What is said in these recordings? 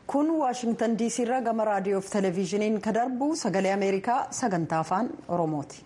kun waashingtan diisii irraa gama raadiyoo fi televezyiiniin kan darbu sagalee ameerikaa sagantaa afaan oromooti.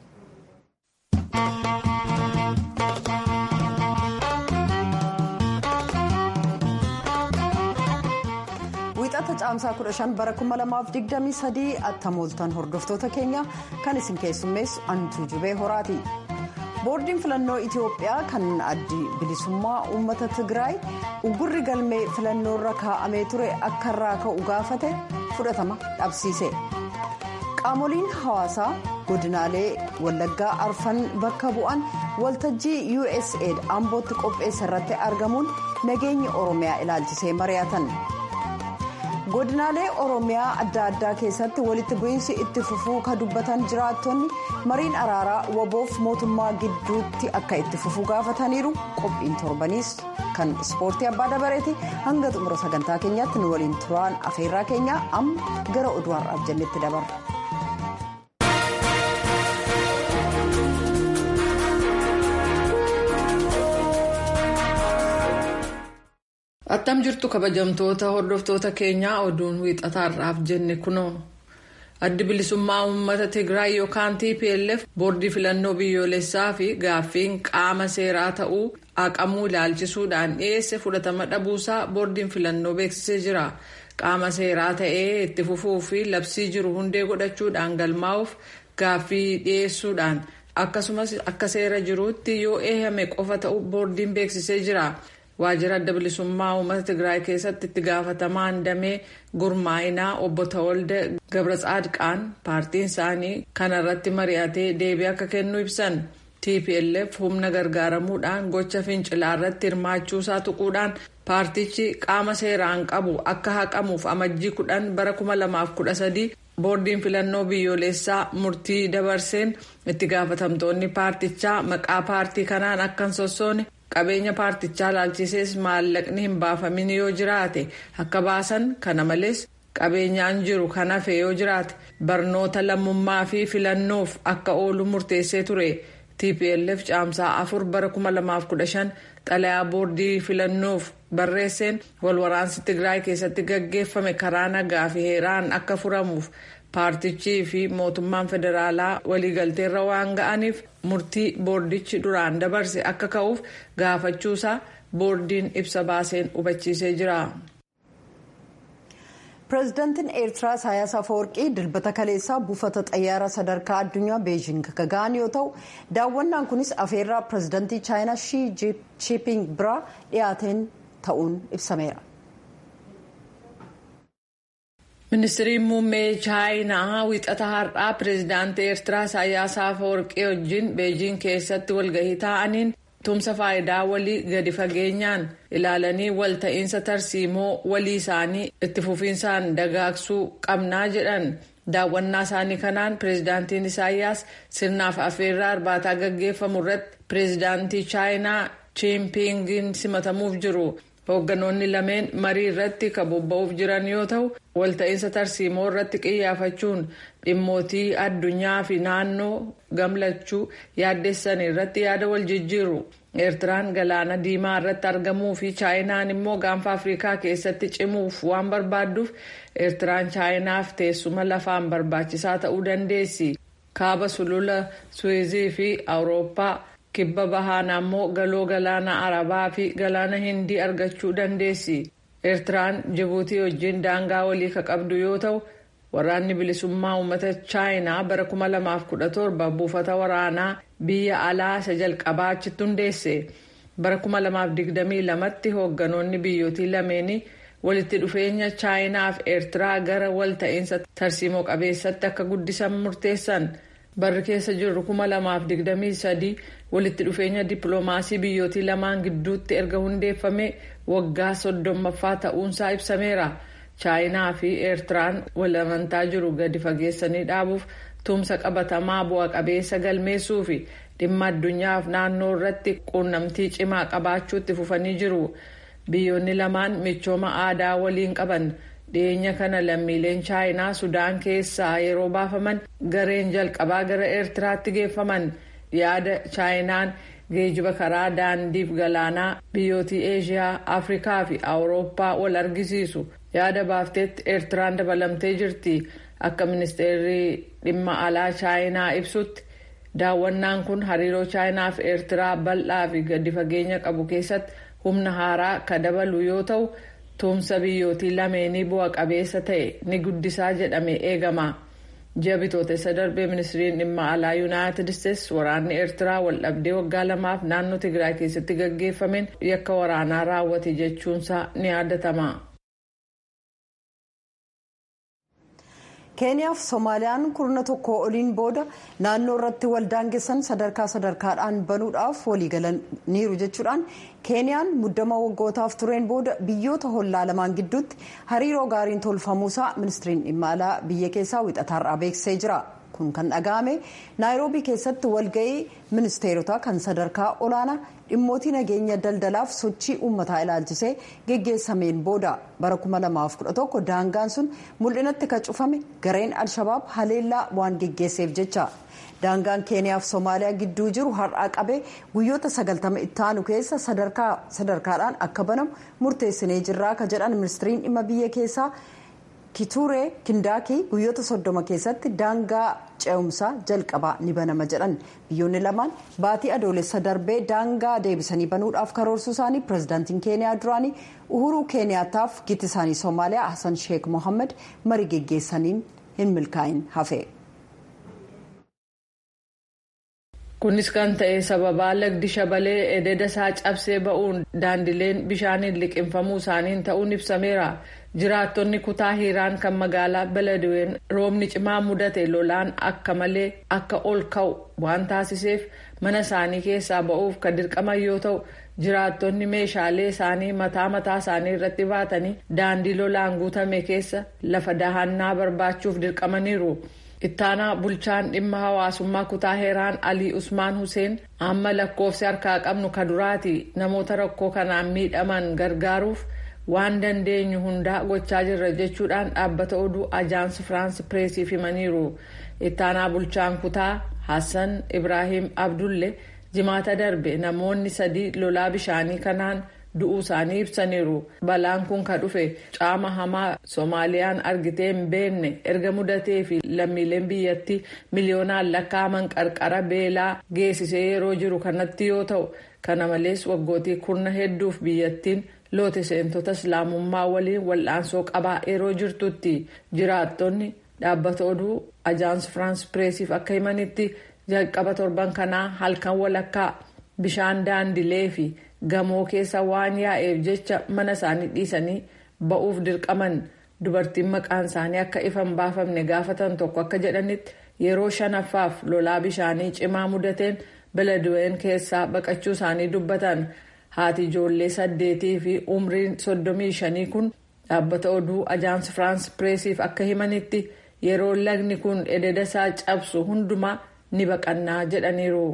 wiixata caamsaa 15 bara 2023 attamooltan hordoftoota keenya kan isin keessummeessu antuu jubee horaati. boordiin filannoo itiyoophiyaa kan addi bilisummaa uummata tigraay uggurri galmee filannoorra kaa'amee ture akka irraa ka'u gaafate fudhatama dhabsiise qaamoliin hawaasaa godinaalee wallaggaa arfan bakka bu'an waltajjii usaid ambootti qopheesse irratti argamuun nageenya oromiyaa ilaalchisee mari'atan. godinaalee oromiyaa adda addaa keessatti walitti bu'iinsi itti fufuu ka dubbatan jiraattonni mariin araaraa waboof mootummaa gidduutti akka itti fufuu gaafataniiru qophiin torbaniis kan ispoortii abbaa dabareeti hanga xumura sagantaa keenyaatti nu waliin turaan afeerraa keenya amma gara oduu har'aaf jennetti dabarra. attam jirtu kabajamtoota hordoftoota keenyaa oduun wiixataarraaf jenne kunoo addi bilisummaa uummata tigraay yookaan tplf boordii filannoo biyyoolessaa fi gaaffiin qaama seeraa ta'uu haqamuu ilaalchisuudhaan dhiyeesse fudhatama dhabuusaa boordiin filannoo beeksisee jira qaama seeraa ta'ee itti fufuu fi labsii jiru hundee godhachuudhaan galmaa'uuf gaaffii dhiyeessuudhaan akkasumas akka seera jiruutti yoo eeyyame qofa ta'uu boordiin beeksisee jira. waajjira adda bilisummaa uummata tigraay keessatti itti gaafatamaan damee gurmaa'inaa obbo Tawolde Gabratsaadqaan paartiin isaanii kana irratti mari'atee deebii akka kennu ibsan tplf humna gargaaramuudhaan gocha fincilaa irratti hirmaachuusaa tuquudhaan paartichi qaama seeraan qabu akka haqamuuf amajjii kudhan bara 2013 boordiin filannoo biyyoolessaa murtii dabarseen itti gaafatamtoonni paartichaa maqaa paartii kanaan akka hin sossoone. qabeenya paartichaa ilaalchisees maallaqni hin baafamin yoo jiraate akka baasan kana malees qabeenyaan jiru kan hafe yoo jiraate barnoota lammummaa fi filannoof akka oolu murteessee ture tplf caamsaa afur bara 2015 xalayaa boordii filannoof barreesseen walwaraansi tigraay keessatti gaggeeffame karaa nagaa fi heeraan akka furamuuf paartichii fi mootummaan federaalaa waliigalteerra waan ga'aniif murtii boordichi duraan dabarse akka ka'uuf gaafachuusaa boordiin ibsa baaseen hubachiisee jira. pireezidaantiin eertiraa isaayaas afawarqii dilbata kaleessaa buufata xayyaara sadarkaa addunyaa beejing ga'an yoo ta'u daawwannaan kunis afeerraa pireezidaantii chaayinaa shii jiiping biraa dhiyaateen ta'uun ibsameera. ministiriin muummee chaayinaa wixata har'aa pireezidaantii eertiraa isaayyaas afawarqii wajjin beejiing keessatti walgahii ta'aniin tumsa faayidaa walii gadi fageenyaan ilaalanii walta'iinsa tarsiimoo walii isaanii itti fufiinsaan dagaagsuu qabnaa jedhan daawwannaa isaanii kanaan pireezidaantiin isaayyaas sirnaaf afeerraa irbaataa gaggeeffamu irratti pireezidaantii chaayinaa chiimpingiin simatamuuf jiru. hoogganoonni lameen marii irratti kan bobba'uuf jiran yoo ta'u walta'iinsa tarsiimoo irratti qiyyaafachuun dhimmootii addunyaa fi naannoo gamlachuu yaaddessan irratti yaada wal jijjiiru eertiraan galaana diimaa irratti argamuu fi chaayinaan immoo gaanfa afrikaa keessatti cimuuf waan barbaadduuf eertiraan chaayinaaf teessuma lafaan barbaachisaa ta'uu dandeessi kaaba sulula suwizii fi awurooppaa. kibba bahaan ammoo galoo galaana arabaa fi galaana hindii argachuu dandeessi eertiraan jibuutii wajjin daangaa walii ka qabdu yoo ta'u waraanni bilisummaa uummata chaayinaa bara 2017 buufata waraanaa biyya alaa isa jalqabaa achitti hundeesse bara 2022tti hoogganoonni biyyootii lameenii walitti dhufeenya chaayinaa fi eertiraa gara walta'iinsa tarsiimoo qabeessatti akka guddisan murteessan. barri keessa jirru 2023 walitti dhufeenya dippiloomaasii biyyootii lamaan gidduutti erga hundeeffame waggaa soddommaffaa ta'uunsaa ibsameera chaayinaa fi eertiraan wal amantaa jiru gadi fageessanii dhaabuuf tumsa qabatamaa bu'a qabeessa galmeessuu fi dhimma addunyaaf naannoo irratti quunnamtii cimaa qabaachuutti fufanii jiru biyyoonni lamaan michooma aadaa waliin qaban. dhiyeenya kana lammiileen chaayinaa sudaan keessaa yeroo baafaman gareen jalqabaa gara eertiraatti geeffaman yaada chaayinaan geejiba karaa daandiif galaanaa biyyootii eeshiyaa afrikaa fi awurooppaa wal argisiisu yaada baafteetti eertiraan dabalamtee jirti akka ministeerri dhimma alaa chaayinaa ibsutti daawwannaan kun hariiroo chaayinaa fi eertiraa bal'aa fi gadi fageenya qabu keessatti humna haaraa ka dabalu yoo ta'u tumsa biyyootii lameenii bu'a qabeessa ta'e ni guddisaa jedhamee eegama. ji'a bitootessa darbee ministiriin dhimma alaa yuunaayitid isteetsi waraanni eertiraa waldhabdee waggaa lamaaf naannoo tigraay keessatti gaggeeffameen yakka waraanaa raawwate jechuunsaa ni yaadatama. keeniyaaf soomaaliyaan kurna tokko oliin booda naannoo irratti waldaangessan sadarkaa sadarkaadhaan banuudhaaf waliigalaniiru jechuudhaan keeniyaan muddama waggootaaf tureen booda biyyoota hollaa lamaan gidduutti hariiroo gaariin tolfamuusaa ministiriin dhimma alaa biyya keessaa wixataarraa beeksisee jira kun kan dhaga'ame naayiroobii keessatti walga'ii ministeerotaa kan sadarkaa olaanaa dhimmootii nageenya daldalaaf sochii uummataa ilaalchisee geggeessameen booda bara 2011 daangaan sun mul'inatti kan cufame gareen alshabaab haleellaa waan geggeesseef jecha daangaan keeniyaaf soomaaliyaa gidduu jiru har'aa qabee guyyoota 90 ittaanu keessa sadarkaadhaan akka banamu murteessinee jirraa ka jedhan ministiriin dhimma biyya keessaa kituree kindaakii guyyoota soddoma keessatti daangaa ce'umsaa jalqabaa ni banama jedhan biyyoonni lamaan baatii adoolessa darbee daangaa deebisanii banuudhaaf karoorsuu isaanii pirezidaantiin keeniyaa duraanii uhuruu keeniyaataaf gitii isaanii soomaaliyaa hasan sheek mohammed marii geggeessaniin hin milkaa'in hafe. kunis kan ta'e sababaa lagdi shabalee ededa isaa cabsee ba'uun daandileen bishaaniin liqinfamuu isaaniin ta'uun ibsameera jiraattonni kutaa hiiraan kan magaalaa beledween roobni cimaa mudate lolaan akka malee akka ol ka'u waan taasiseef mana isaanii keessaa ba'uuf kan dirqaman yoo ta'u jiraattonni meeshaalee isaanii mataa mataa isaanii irratti baatanii daandii lolaan guutame keessa lafa dahannaa barbaachuuf dirqamaniiru. ittaanaa bulchaan dhimma hawaasummaa kutaa heeraan alii usmaan huseen amma lakkoofsi harkaa qabnu ka duraati namoota rakkoo kanaan miidhaman gargaaruuf waan dandeenyu hundaa gochaa jirra jechuudhaan dhaabbata oduu ajaansi firaansi pireesiif himaniiru ittaanaa bulchaan kutaa hassan ibraahim abdulle jimaata darbe namoonni sadii lolaa bishaanii kanaan du'uu isaanii ibsaniiru balaan kun ka dhufe caama hamaa soomaaliyaan argitee hin beekne erga mudatee fi lammiileen biyyattii miliyoonaan lakkaa'aman qarqara beelaa geessisee yeroo jiru kanatti yoo ta'u kana malees waggootii kurna hedduuf biyyattiin loote seentota islaamummaa waliin wal'aansoo qabaa yeroo jirtutti jiraattonni dhaabbata oduu ajaans firaans pireesiif akka himanitti jalqaba torban kanaa halkan walakkaa bishaan daandilee fi gamoo keessa waan yaa'eef jecha mana isaanii dhiisanii ba'uuf dirqaman dubartiin maqaan isaanii akka ifan baafamne gaafatan tokko akka jedhanitti yeroo shanaffaaf lolaa bishaanii cimaa mudateen beledween keessaa baqachuu isaanii dubbatan haati ijoollee saddeetii fi umriin soddomii shanii kun dhaabbata oduu ajaans firaans pireesiif akka himanitti yeroo lagni kun ededa isaa cabsu hundumaa ni baqannaa jedhaniiru.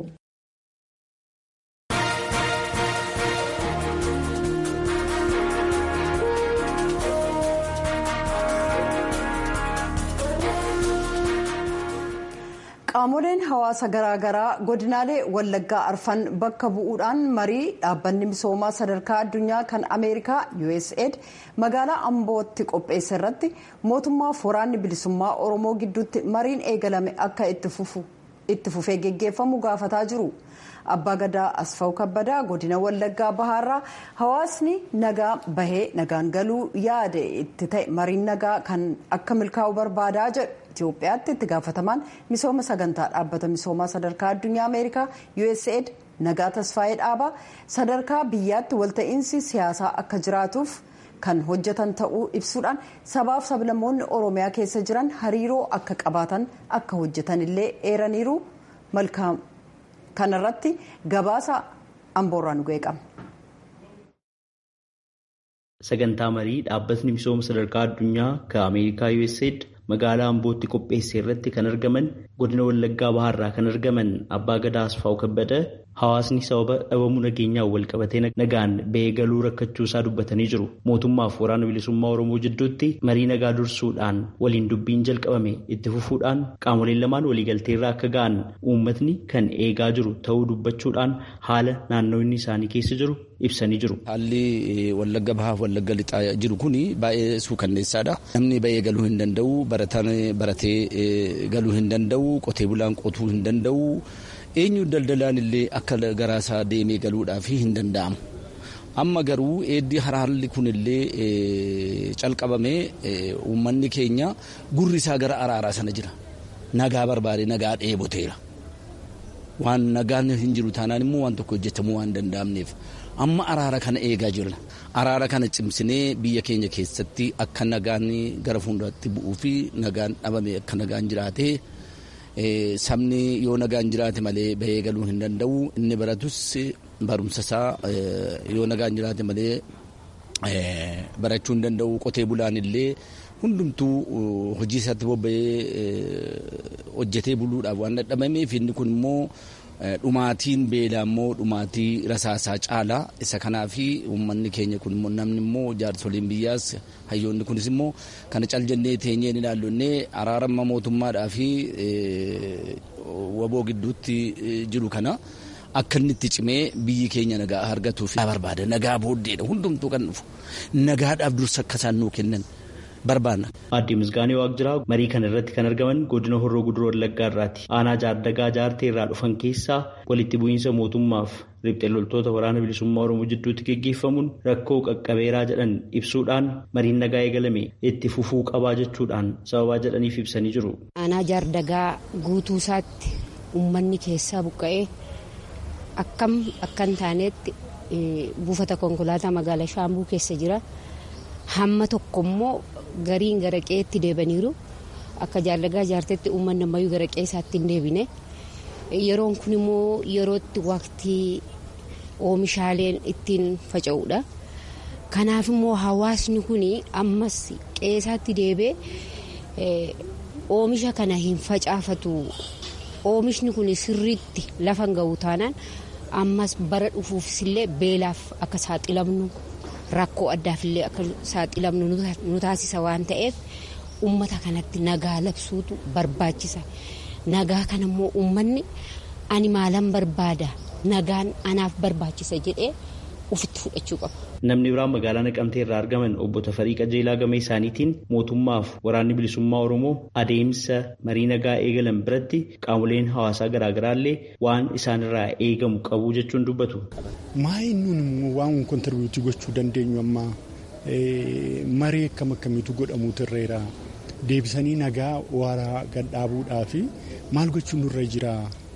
qaamoleen hawaasa garaagaraa godinaalee wallaggaa arfan bakka bu'uudhaan marii dhaabbanni misoomaa sadarkaa addunyaa kan ameerikaa usaid magaalaa ambootti qopheesse irratti mootummaaf waraanni bilisummaa oromoo gidduutti mariin eegalame akka itti fufee geggeeffamu gaafataa jiru. abbaa gadaa asfaw kabbadaa godina wallaggaa bahaarraa hawaasni nagaa bahee nagaan galuu yaade itti ta'e mariin nagaa kan akka milkaa'u barbaadaa jedhu itiyoophiyaatti itti gaafatamaan misooma sagantaa dhaabbata misoomaa sadarkaa addunyaa ameerikaa usaid nagaa tasfaa'ee dhaabaa sadarkaa biyyaatti walta'iinsi siyaasaa akka jiraatuuf kan hojjetan ta'uu ibsuudhaan sabaaf sablammoonni oromiyaa keessa jiran hariiroo akka qabaatan akka hojjetan illee eeraniiru malkaam. kanarratti gabaasa amboorraa nu geeqama. sagantaa marii dhaabbatni misooma sadarkaa addunyaa kan ameerikaa usaid magaalaa ambootti qopheesse irratti kan argaman godina Wallaggaa Bahaarraa kan argaman Abbaa Gadaa Asfaa'u Kabbada hawaasni sababa dhabamuu nageenyaan wal qabatee nagaan ba'ee galuu rakkachuu isaa dubbatanii jiru. Mootummaaf waraana bilisummaa Oromoo jidduutti marii nagaa dursuudhaan waliin dubbiin jalqabame itti fufuudhaan qaamoleen lamaan waliigalteerraa akka ga'an uummatni kan eegaa jiru ta'uu dubbachuudhaan haala naannoonni isaanii keessa jiru ibsanii jiru. Haalli wallagga bahaaf wallagga lixaa jiru kun baay'ee suukanneessaadha. Namni ba'ee galuu hin danda'u, barataan baratee galuu hin danda'u, qotee bulaan qotuu hin danda'u. Eenyu daldalaan illee akka garaasaa deemee galuudhaaf hin danda'amu. Amma garuu eeddi haraalli kun illee calqabamee uummanni keenya gurri isaa gara araaraa sana jira. Nagaa barbaade nagaa dheeboteera. Waan nagaan hin jiru taanaan immoo waan tokko hojjetamuu waan danda'amneef. amma araara kana eegaa jirra. Araara kana cimsinee biyya keenya keessatti akka nagaan gara fuulduraatti bu'uu fi nagaan dhabame akka nagaan jiraate sabni yoo nagaan jiraate malee bahee galuu hin danda'u. Inni baratus barumsa isaa yoo nagaan jiraate malee barachuu hin danda'u. Qotee bulaan illee hundumtuu hojii isaatti bobba'ee hojjetee buluudhaaf waan dadhabameef inni kun immoo dhumaatiin beelaa immoo dhumaatii rasaasaa caalaa isa kanaaf uummanni keenya kun immoo namni immoo jaarsoliin biyyaas hayyoonni kunis immoo kana cal jennee teenyee ni ilaallonnee araarama mootummaadhaa fi waboo gidduutti jiru kana akka inni itti cimee biyyi keenya nagaa argatuuf barbaada nagaa booddeedha hundumtuu kan dhufu nagaadhaaf dursa akka isaan nuu kennan. barbaanna. Aadde Misgaanee Waaqjiraa marii kana irratti kan argaman godina Horroo Guduroo Wallaggaa irraati. Aanaa jaardagaa jaartee irraa dhufan keessaa walitti bu'iinsa mootummaaf riphxee loltoota waraana bilisummaa Oromoo jidduutti gaggeeffamuun rakkoo qaqqabeeraa jedhan ibsuudhaan mariin nagaa eegalame itti fufuu qabaa jechuudhaan sababaa jedhaniif ibsanii jiru. Aanaa jaardagaa guutuu isaatti uummanni keessaa buqqa'ee akkam akkan taanetti buufata konkolaataa magaalaa Shaambuu keessa jira. Hamma tokko immoo gariin gara qe'eetti deebaniiru akka jaallagaa jaartetti uummanni ammayyuu gara qe'ee isaatti hin deebine yeroon kun immoo yerootti waqtii oomishaaleen ittiin faca'uudha. Kanaaf immoo hawaasni kun ammas qe'ee isaatti deebee oomisha kana hin facaafatu oomishni kun sirriitti lafa hin ga'u taanaan ammas bara dhufuufis illee beelaaf akka saaxilamnu. rakkoo addaaf illee akka saaxilamnu nu taasisa waan ta'eef ummata kanatti nagaa labsuutu barbaachisa nagaa kana immoo ummanni ani maalan barbaada nagaan anaaf barbaachisa jedhee ufitti fudhachuu qaba. Namni biraan magaalaa Naqamtee irraa argaman obbo Tafarii Qajeelaa gama isaaniitiin mootummaaf waraanni bilisummaa Oromoo adeemsa marii nagaa eegalan biratti qaamoleen hawaasaa garaagaraa illee waan isaanirraa eegamu qabu jechuun dubbatu. Maayin nun immoo waan kontirbiitii gochuu dandeenyu amma marii akkam akkamiitu godhamuutu irreera deebisanii nagaa waaraa gadhaabuudhaa fi maal gochuun nurra jira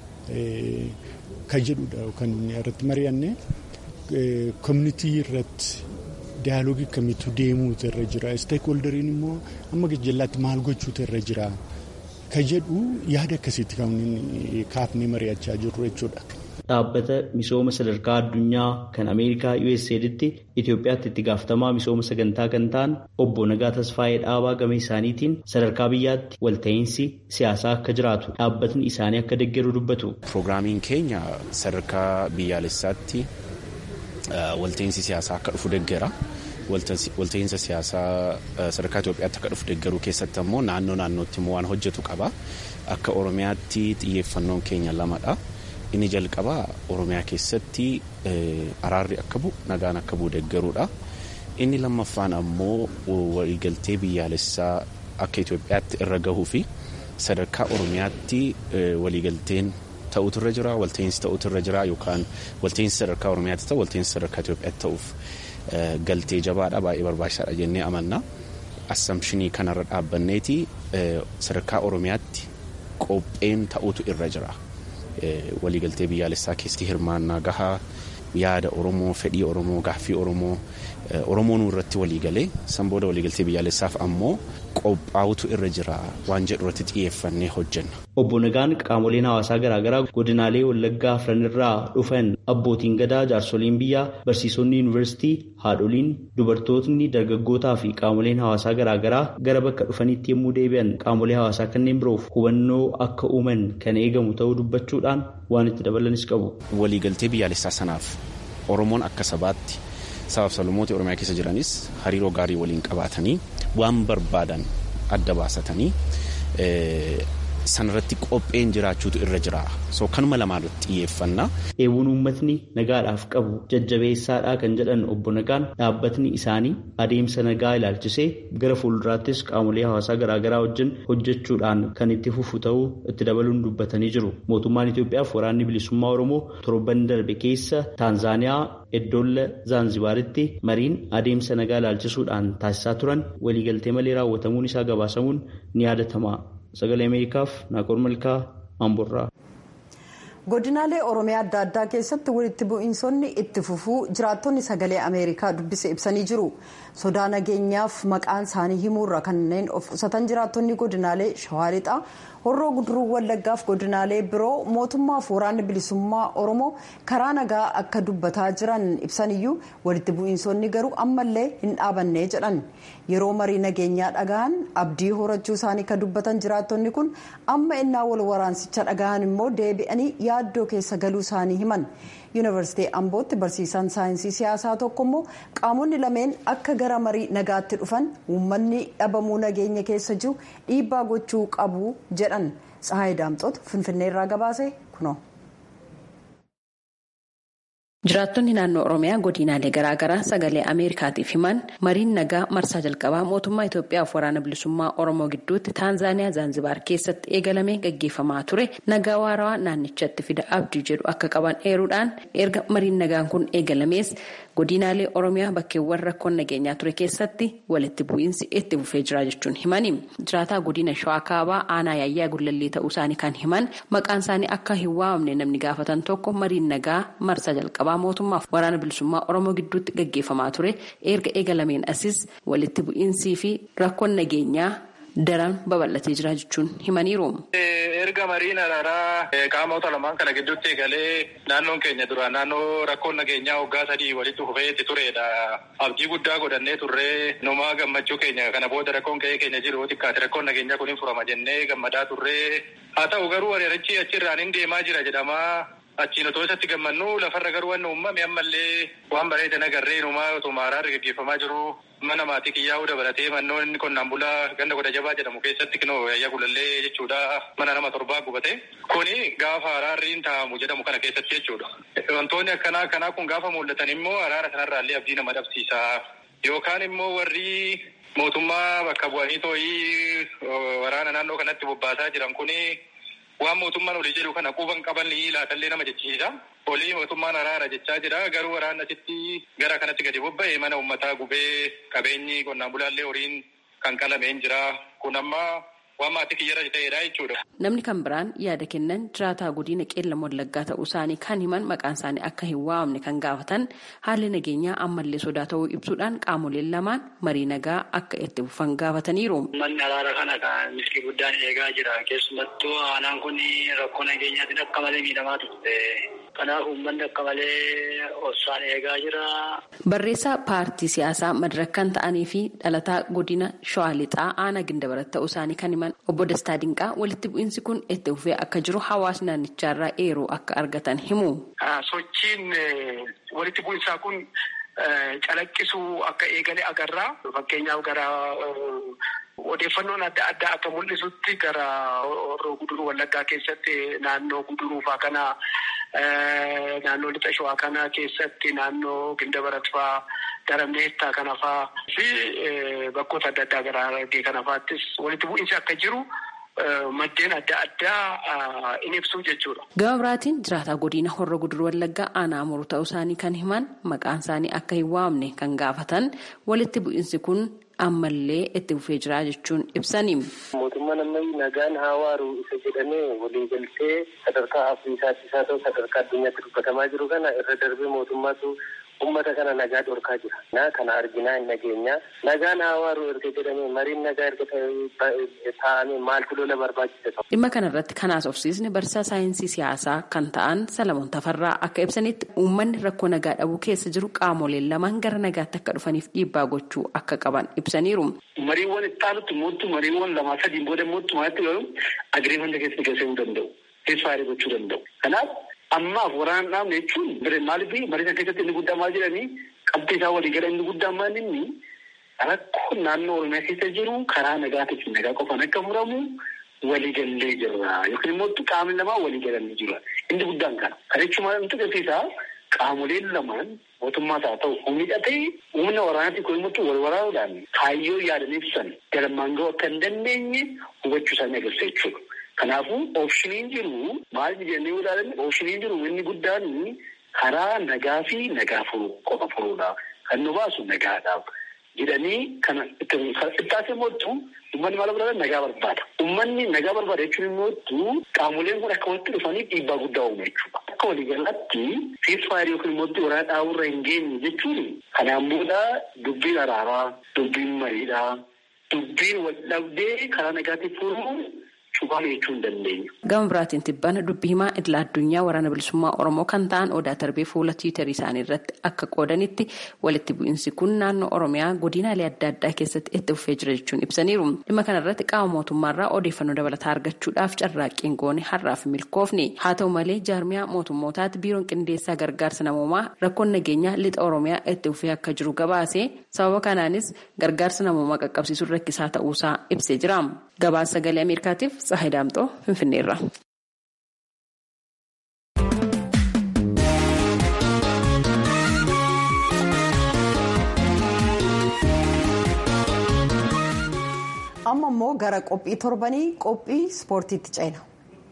kan jedhudha kan irratti mari'anne. koominitii irratti daayaloogii akkamiitu deemuutu irra jira isteekholderiin immoo amma gajjallaatti maal gochuutu irra jira ka jedhu yaada akkasiitti kan kaafnee mari'achaa jirru jechuudha. Dhaabbata misooma sadarkaa addunyaa kan Ameerikaa USAIDtti Itoophiyaatti itti gaafatamaa misooma sagantaa kan ta'an obbo Nagaa Tasfaayee Dhaabaa gama isaaniitiin sadarkaa biyyaatti walta'iinsi siyaasaa akka jiraatu dhaabbatni isaanii akka deeggaru dubbatu. Pirogiraamiin keenya sadarkaa biyyaalessaatti walta'iinsi siyaasaa akka dhufu deeggara. Walta'iinsa siyaasaa sadarkaa Itoophiyaatti akka dhufu deeggaruu keessatti ammoo naannoo naannootti immoo waan hojjetu qaba. Akka Oromiyaatti xiyyeeffannoon keenya lamadha. Inni jalqabaa Oromiyaa keessatti araarri akka bu'u nagaan akka bu'u deeggaruudha. Inni lammaffaan ammoo waliigaltee biyyaalessaa akka Itoophiyaatti irra gahuu fi sadarkaa Oromiyaatti waliigalteen ta'utu irra jira walta'iinsi ta'utu irra jira yookaan walta'iinsi sadarkaa Oromiyaatti ta'u walta'iinsi sadarkaa Itoophiyaatti ta'uuf galtee jabaadha baay'ee barbaachisaadha jennee amanna. Assamshinii kanarra dhaabbanneeti sadarkaa Oromiyaatti qopheen ta'utu irra jira. Waliigaltee biyyaalessaa keessatti hirmaannaa gahaa yaada Oromoo fedhii Oromoo gaaffii Oromoo Oromoon irratti waliigalee san booda waliigaltee biyyaalessaaf ammoo qophaa'utu irra jira waan jedhu irratti xiyyeeffannee hojjenna. Obbo Nagaan qaamoleen hawaasaa garaagaraa godinaalee Wallaggaa afran irraa dhufan Abbootiin gadaa jaarsoliin biyyaa barsiisonni yuunivarsiitii haadholiin dubartootni dargaggootaa fi qaamoleen hawaasaa garaagaraa gara bakka dhufanitti yommuu deebi'an qaamolee hawaasaa kanneen biroof hubannoo akka uuman kan eegamu ta'uu dubbachuudhaan waan itti dabalanis qabu. Waliigaltee biyyaalessaa sanaaf Oromoon akka sabaatti sabaaf sablammoota Oromiyaa keessa jiranis hariiroo gaarii waliin qabaatanii waan barbaadan adda baasatanii sanarratti qopheen jiraachuutu irra jira. So kanuma lamaan xiyyeeffannaa. Eewwun uummatni nagaadhaaf qabu jajjabeessaadhaa kan jedhan obbo Nagaan dhaabbatni isaanii adeemsa nagaa ilaalchisee gara fuulduraattis qaamolee hawaasaa garaagaraa wajjin hojjechuudhaan kan itti fufu ta'uu itti dabaluun dubbatanii jiru. Mootummaan Itoophiyaaf waraanni bilisummaa Oromoo torban darbe keessa Taanzaaniyaa Eddoolla Zaanzibaaritti mariin adeemsa nagaa ilaalchisuudhaan taasisaa turan waliigaltee malee raawwatamuun isaa gabaasamuun ni yaadatama. Sagalee Ameerikaaf Naaqol Malkaa Amborraa. godinaalee oromiyaa adda addaa keessatti walitti bu'iinsonni itti fufuu jiraattonni sagalee ameerikaa dubbise ibsanii jiru sodaa nageenyaaf maqaan isaanii himuurra kanneen of qusatan jiraattonni godinaalee shawaa lixaa horroo guduruu wallaggaaf godinaalee biroo mootummaaf waraanni bilisummaa oromoo karaa nagaa akka dubbataa jiran ibsaniyyuu walitti bu'iinsonni garuu ammallee hin dhaabanne jedhan yeroo marii nageenyaa dhagahan abdii horachuu isaanii kan dubbatan jiraattonni kun amma innaa wal waraansicha dhagahan immoo deebi'anii yaaddoo keessa galuu isaanii himan yuunivarsiitii ambootti barsiisaan saayinsii siyaasaa tokko immoo qaamonni lameen akka gara marii nagaatti dhufan uummanni dhabamuu nageenya keessa jiru dhiibbaa gochuu qabu jedhan tsahaay daamxoota finfinneerraa gabaase kunoo. Jiraattonni naannoo Oromiyaa godinaalee garaagaraa sagalee Ameerikaatiif himan mariin nagaa marsaa jalqabaa mootummaa Itoophiyaaf waraana bilisummaa Oromoo gidduutti Taanzaaniyaa Zaanzibaar keessatti eegalamee gaggeeffamaa ture nagaa waarawaa naannichatti fida abdii jedhu akka qaban eeruudhaan erga mariin nagaan kun eegalamees godinaalee Oromiyaa bakkeewwan rakkoon nageenyaa ture keessatti walitti bu'iinsi itti fufee jira jechuun himani. Jiraataa godina Shawaa Kaabaa aanaa yaayyaa gullallee ta'uu isaanii kan himan maqaan isaanii akka hin waamamne namni gaafatan tokko mariin nagaa marsaa jalqabaa. mootummaaf waraana bilisummaa oromoo gidduutti gaggeeffamaa ture erga eegalameen asis walitti bu'iinsii fi rakkoon nageenyaa daran babal'atee jira jechuun himaniiru. erga mariin araaraa qaamota lamaan kana gidduutti eegalee naannoon keenya dura naannoo rakkoon nageenyaa waggaa sadii walitti fufeetti turedha. abdii guddaa godhannee turree numaa gammachuu keenya kana booda rakkoon ka'ee keenya jiru xiqqaate rakkoon nageenyaa kun hin furama jennee gammadaa turree haa ta'u garuu ariirichi achirraan hin deemaa jira jedhamaa. Achiin otoo isatti gammannu lafarra garuu waan uumame ammallee waan bareedan agarree numaa otuma araarri gaggeeffamaa jiru mana maatii kiyyaa'uu dabalatee mannoon qonnaan bulaa ganda godha jabaa jedhamu keessatti kinoo yaayyaa gulallee jechuudha mana nama torbaa gubate. Kuni gaafa araarri hin taa'amu jedhamu kana keessatti jechuudha. Wantoonni akkanaa akkanaa kun gaafa mul'atan immoo araara sanarraallee abdii nama dhabsiisa. Yookaan immoo warri mootummaa bakka bu'anii too'ii waraana naannoo kanatti bobbaasaa jiran kuni. Waan mootummaan olii jedhu kana quban qaban laatallee nama jechisiisa. Olii mootummaan araara jechaa jira. Garuu waraana asitti gara kanatti gadi bobba'e mana uummataa gubee qabeenyi qonnaan bulaallee horiin kan qalameen jira. Kun amma waan maatii kiyyarra ta'edha jechuudha. Namni kan biraan yaada kennan jiraataa godina qeellam wallaggaa ta'uu isaanii kan himan maqaan isaanii akka hin waamne kan gaafatan haalli nageenyaa ammallee sodaa ta'uu ibsuudhaan qaamoleen lamaan marii nagaa akka itti fufan gaafataniiru. Manni araara kana kan milkii guddaan eegaa jira. Keessumattuu aanaan kun rakkoo nageenyaatiin akka malee miidhamaa turte. Kanaaf uummanni akka malee obsaan eegaa jira. Barreessaa paartii siyaasaa madaraka ta'anii fi dhalataa godina Shawaa Lixaa aanaa Gindabarat ta'uu isaanii kan himan obbo Dastaa Dinqaa walitti bu'iinsi kun itti fufee akka jiru hawaasni naannicharraa eeruu akka argatan himu. Sochiin walitti bu'iinsaa kun calaqqisuu akka eegale agarra. Fakkeenyaaf gara odeeffannoon adda addaa akka mul'isutti gara horroo guduruu wallaggaa keessatti naannoo guduruufaa kana naannoo lixa shawaa kana keessatti naannoo gindabarat faa gara meettaa kana faa fi bakkoota adda addaa gara argee kana faattis walitti bu'iinsi akka jiru. Maddeen adda addaa in ibsuu jechuudha. Gama biraatiin jiraataa godina horroo guduruu wallaggaa aanaa muruu ta'uu isaanii kan himan maqaan isaanii akka hin waamne kan gaafatan walitti bu'iinsi kun ammallee itti fufee jira jechuun ibsani. Mootummaan ammayyi nagaan haa waaru isa jedhamee walii galtee sadarkaa Afriikaattis haa ta'u sadarkaa addunyaatti dubbatamaa jiru kana irra darbee mootummaatu ummata kana nagaa dhorkaa jira. Na kana arginaa hin nageenya. Nagaan hawaaru erga jedhamee mariin nagaa erga taa'amee maaltu lola barbaachisa ta'u. Dhimma kanarratti kan haasofsiisne barsiisaa saayinsii siyaasaa kan ta'an Salamoon Tafarraa akka ibsanitti uummanni rakkoo nagaa dhabuu keessa jiru qaamoleen lamaan gara nagaatti akka dhufaniif dhiibbaa gochuu akka qaban ibsaniiru. Mariiwwan itti aanutti mootu mariiwwan lamaa sadiin booda mootu maalitti garuu agiriimanta keessa galchuu danda'u. Keessaa gochuu danda'u. Kanaaf ammaaf waraana dhaabne jechuun maaliif marii sana keessatti inni guddaa maal jedhanii qabxii isaa walii gala inni guddaa maal inni rakkoo naannoo Oromiyaa keessa jiru karaa nagaatiin nagaa qofaan akka furamu walii gallee jirra yookiin immoo qaamni lamaa walii galanii jira. Inni guddaan kana. Kana jechuun maal nuti agarsiisa qaamoleen lamaan mootummaas haa ta'u humni hidhatee humna waraanaatiin kun immoo wal waraanuudhaan kaayyoo yaadan ibsan galmaan ga'uu akka hin dandeenye hubachuu isaanii agarsiisa jechuudha. Kanaafuu oopshiniin jiru maal jennee ilaalan oopshiniin jiru inni guddaan karaa nagaa fi nagaa furuu qofa furuudha. Kan nu baasu nagaadhaaf jedhanii kana ittaasee mootu uummanni maal barbaada nagaa barbaada. Uummanni nagaa barbaada jechuun immoo qaamoleen kun akka walitti dhufanii dhiibbaa guddaa uumu jechuudha. Akka waliigalaatti siirfaayirii yookiin immoo waraana dhaaburra hin geenye jechuun kanaan booda dubbiin araaraa, dubbiin mariidhaa, dubbiin wal dhabdee karaa nagaatiin furuu Gama biraatiin tibbana dubbii himaa idila addunyaa waraana bilisummaa Oromoo kan ta'an odaa tarbee fuula tiwiitarii isaanii irratti akka qoodanitti walitti bu'iinsi kun naannoo Oromiyaa godinaalee adda addaa keessatti itti fufee jira jechuun ibsaniiru. Dhimma kanarratti qaama mootummaarraa odeeffannoo dabalataa argachuudhaaf carraaqqiin goone har'aaf milkoofne. Haa ta'u malee jaarmiyaa mootummootaatti biiroon qindeessaa gargaarsa namoomaa rakkoon nageenyaa lixa Oromiyaa itti fufee akka jiru gabaase sababa kanaanis gargaarsa namoomaa qaqqabsiisuun rakkisaa ta'uusaa ibsee jira. Gabaasa sagalee Ameerikaatiif Tsahayi Daamxoo Finfinneerra. Amma immoo gara qophii torbanii qophii ispoortiitti ceena.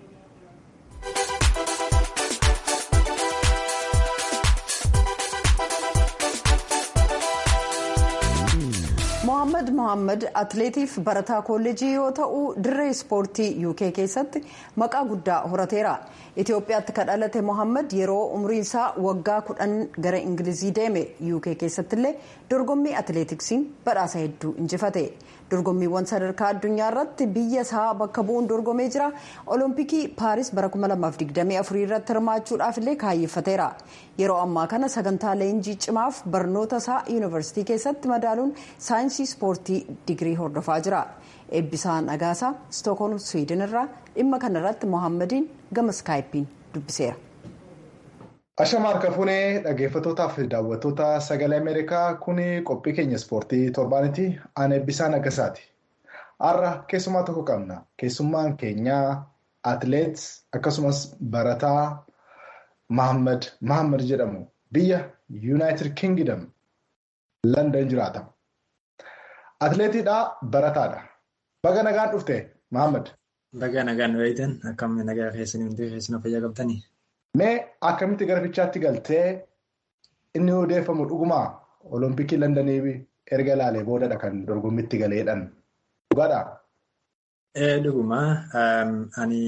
Mohaammed Mohaammed atileetiif barataa kolleejii yoo ta'u dirree ispoortii UK keessatti maqaa guddaa horateera. Itoophiyaatti kan dhalate Mohaammed yeroo umriin isaa waggaa kudhan gara Ingilizii deeme UK keessatti illee dorgommii atileetiksiin badhaasa hedduu injifate. Dorgommiiwwan sadarkaa addunyaa irratti biyya isaa bakka bu'uun dorgomee jira. Olompikii Paaris bara 2024 irratti hirmaachuudhaaf illee kaayeffateera. Yeroo ammaa kana sagantaa leenjii cimaaf barnoota isaa yuunivarsiitii keessatti madaaluun saayinsii ispoortii digirii hordofaa jira. Eebbisaa Nagaasaa Stookholm Swiidin irraa dhimma kanarratti Mohaammadin gama iskaayippiin dubbiseera. Ashama harka fuunee dhaggeeffattootaaf daawwattoota sagalee Ameerikaa kun qophii keenya ispoortii torbaanitti aan eebbisaa nagasaati. Har'a keessumaa tokko qabna. Keessummaan keenya atileet akkasumas barataa Mahammad Mahammad jedhamu biyya Yuunaayitid Kingdom London jiraata. Atileetiidhaa barataadha. Baga nagaan dhufte Mahammad. Baga nagaan wayitan akkam nagaa keessanii hundi keessanii fayyaa qabtanii. Mee akkamitti gara fiigichaatti galtee inni odeeffamu dhugumaa olompikii Londonii erga ilaalee boodadha kan dorgommitti galeedhaan dhugaadhaa? Dhugumaa ani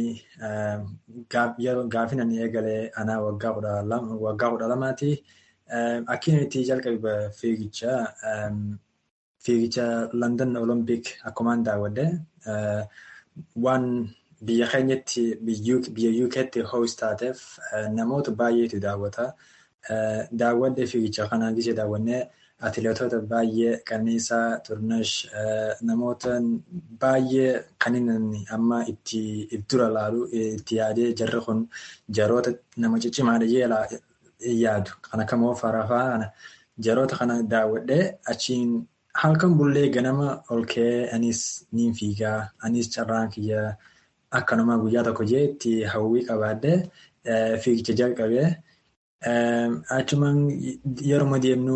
gaafin ani eegalee anaa waggaa kudha lamaati. Akkiin itti jalqabe fiigicha fiigicha London Olympic akkumaan daawwadde waan biyya keenyatti biyya UK'tti hoos taateef namoota baay'eetu daawwata. Daawwadde fiigicha kanaa gisee daawwannee atileetota baay'ee Qananiisaa Turnesh namoota baay'ee kan inni amma itti dura laalu itti yaadee jarri kun jaroota nama ciccimaadha jee yaadu. Kan akka moo farafaa kana jaroota kana daawwadhee achiin halkan bullee ganama ol ka'ee anis niin fiigaa anis carraan kiyyaa akkanuma guyyaa tokko jee itti hawwii qabaadhee fiigicha jalqabee. Achumaan yeroo deemnu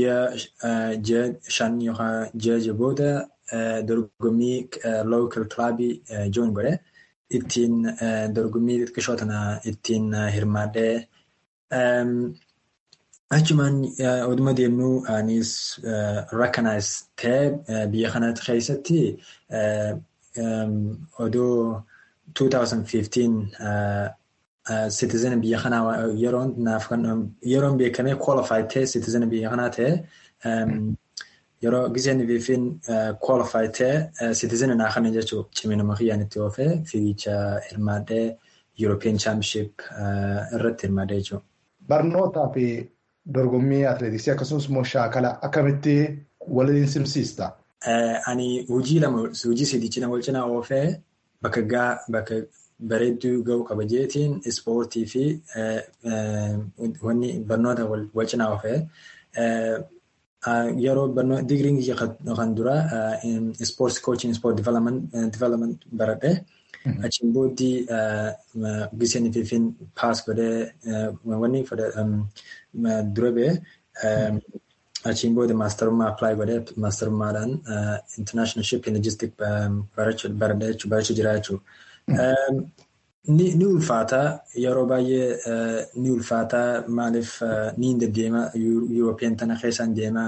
ji'a shan yookaan ji'a jaha booda dorgommii lookal kilaabii joon godhe ittiin dorgommii xixiqqoo tana ittiin hirmaadhee achumaan oduma deemnu anis rakkanaas ta'e biyya kanatti keessatti odoo 2015 citizen biyya kanaa yeroon naaf yeroon beekamee qualified ta'e citizen biyya kanaa ta'e yeroo giseen fiifin qualified ta'e citizen naa kana jechuun ciminuma kiyyaan itti oofee fiigicha hirmaadhee European Championship irratti hirmaadhee jechuudha. Barnootaa fi dorgommii atileetiksii akkasumas immoo shaakala akkamitti waliin simsiista? Ani hojii lama hojii sidiichina wal cinaa oofee bakka gaa bakka bareedduu ga'u qaba jeetiin ispoortii fi wanni barnoota wal cinaa oofee yeroo digiriin kan dura ispoortii koochin ispoort divelopment baradhee achiin booddee giseen fiifin paas godhee wanni dura ba'e achiin booda maastarummaa appilaayi godhee maastarummaadhaan international shipping logistic barachuu jira jechuudha. Ni ulfaata yeroo baay'ee ni ulfaata maaliif ni hin deddeema Yurooppiyaan tana keessaan deema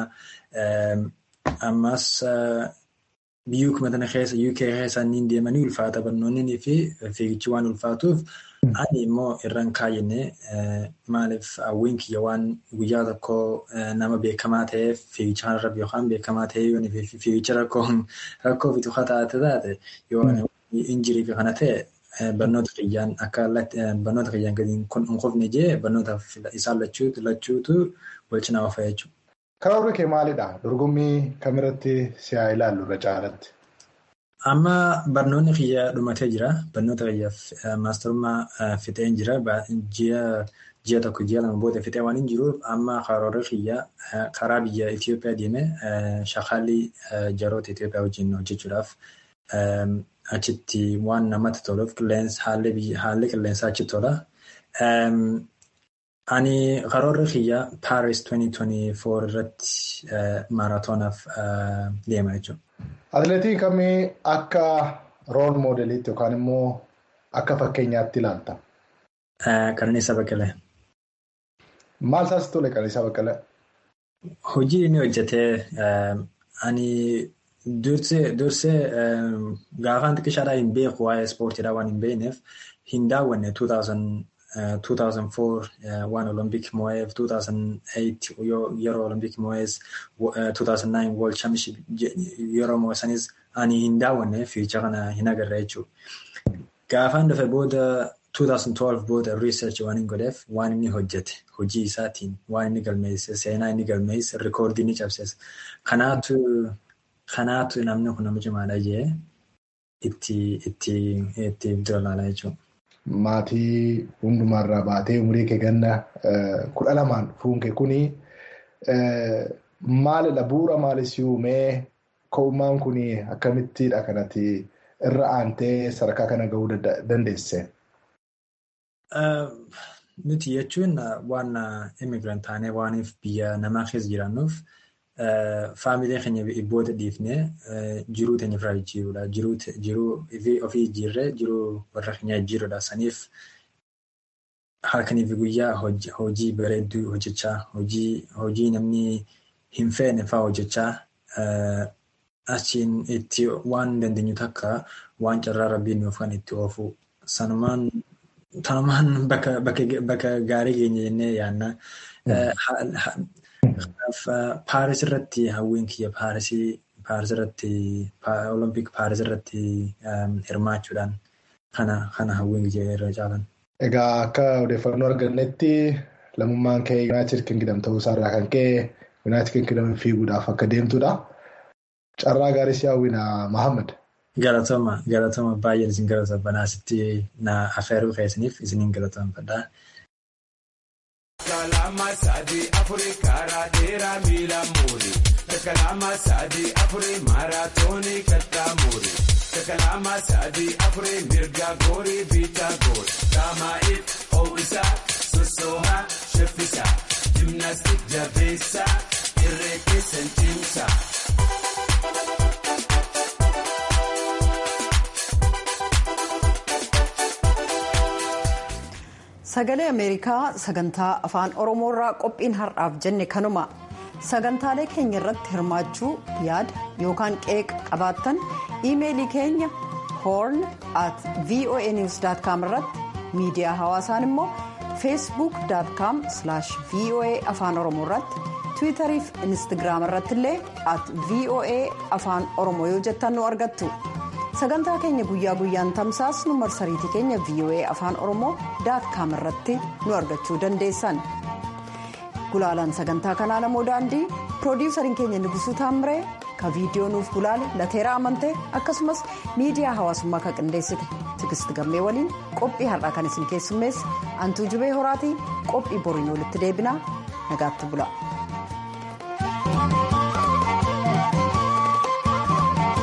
ammas biyyuma tana keessa UK keessaan ni deema ni ulfaata barnoonni fi fiigichi waan ulfaatuuf ani immoo irraan kaayyine maaliif hawwiin kiyya waan guyyaa tokko nama beekamaa ta'eef fiigicha kanarra yookaan beekamaa ta'ee yoo fiigicha rakkoo fitu taate taate yoo injirii fi kana ta'e barnoota kiyyaan akka barnoota kiyyaan gadi hin qofne jee barnoota isaan lachuutu lachuutu wal cinaa ofa jechuudha. Karoorri kee maalidha? Dorgommii kamirratti si'aa ilaallu irra caalatti? Amma barnoonni kiyya dhumatee jira. Barnoota kiyya maastarummaa fixee jira. Ji'a tokko ji'a lama booda fixee waan hin jiruuf amma karoorri kiyya karaa biyya Itoophiyaa deemee shaakallii jaroota Itoophiyaa wajjin hojjechuudhaaf achitti waan namatti toluuf haalli qilleensaa achi tola. Ani karoorri kiyya Paris 2024 irratti maaraatoonaaf deema jechuudha. Atileetii kamii akka rool moodeliitti yookaan immoo akka fakkeenyaatti ilaalta? Qananiisaa Baqqalee. Maal isaas tole Qananiisaa Baqqalee? Hojii inni hojjetee ani dursee dursee gaafaan xiqqishaadhaa hin beeku waa'ee ispoortiidhaa waan hin beekneef hin daawwanne 2004 waan olompik moo'eef 2008 yeroo olompik moo'ees 2009 world championship yeroo moo'essanis ani hin daawwanne fiigicha kana hin agarre jechuudha. Gaafaan dhufe booda 2012 booda research waan hin godheef waan inni hojjete hojii isaatiin waan inni galmeesse seenaa inni galmeesse rikoordii ni cabsees kanaatu kanaatu namni kun nama cimaadha jee itti itti itti dura ilaalaa jechuudha. Maatii hundumaarraa baatee umurii kee ganna kudha lamaan fuunke kuni maalidha bu'uura maalis uumee ka'ummaan kuni akkamittidha kanatti irra aantee sadarkaa kana gahuu dandeesse? Nuti jechuun waan immigrant taanee waaniif biyya namaa keessa jiraannuuf faamilee keenya booda dhiifnee jiruu teenya irraa jijjiirudha. Jiruu ofii jijjiirree jiruu warra keenyaa jijjiirudha. Saniif halkanii fi guyyaa hojii bareedduu hojjechaa hojii namni hin feene fa'aa hojjechaa achiin itti waan dandeenyu takka waan carraa rabbiin nuuf kan itti oofu sanumaan tanumaan bakka gaarii keenya jennee yaadna. Paaris irratti hawwiin kiyya Paarisii Paaris irratti Olompik Paaris irratti hirmaachuudhaan kana kana hawwiin kiyya irra caalan. Egaa akka odeeffannoo argannetti lammummaan kee Yuunaayitid Kingdom ta'uu isaarraa kan ka'e Yuunaayitid Kingdom fiiguudhaaf akka deemtudha. Carraa gaarii si hawwina Mahammad. Galatoma galatoma baay'een isin galatoomaa asitti na affeeruu keessaniif isiniin galatoomfadha. Kalama sadi afuri karaa dheeraa miila muuri. Kalama sadi afuri maaraatoonii kattaa muuri. Kalama sadi afuri mirga goori biitaa goori. Daamaa'iif ho'isaa sossoohaa shaffisaa. Jimnaastik jabeessaa irree keessan cimsaa. Sagalee Ameerikaa sagantaa afaan Oromoorraa qophiin har'aaf jenne kanuma sagantaalee keenya irratti hirmaachuu yaada yookaan qeeqa qabaattan iimeelii keenya horn at voanews.com irratti miidiyaa hawaasaan immoo feesbuuk.com voa afaan oromoo irratti tiwiitarii fi inistigraama irratti illee at voa afaan oromoo yoo jettan nu argattu sagantaa keenya guyyaa guyyaan tamsaasnu marsariitii keenya voa afaan oromoo com irratti nu argachuu dandeessan gulaalaan sagantaa kanaa namoo daandii piroodiwusariin keenya nigusuu taamiree ka viidiyoo nuuf gulaale lateera amantee akkasumas miidiyaa hawaasummaa kan qindeessite tigist gammee waliin qophii har'aa kan isin keessummeesse antuu jubee horaatii qophii boriin walitti deebinaa nagaatti bula.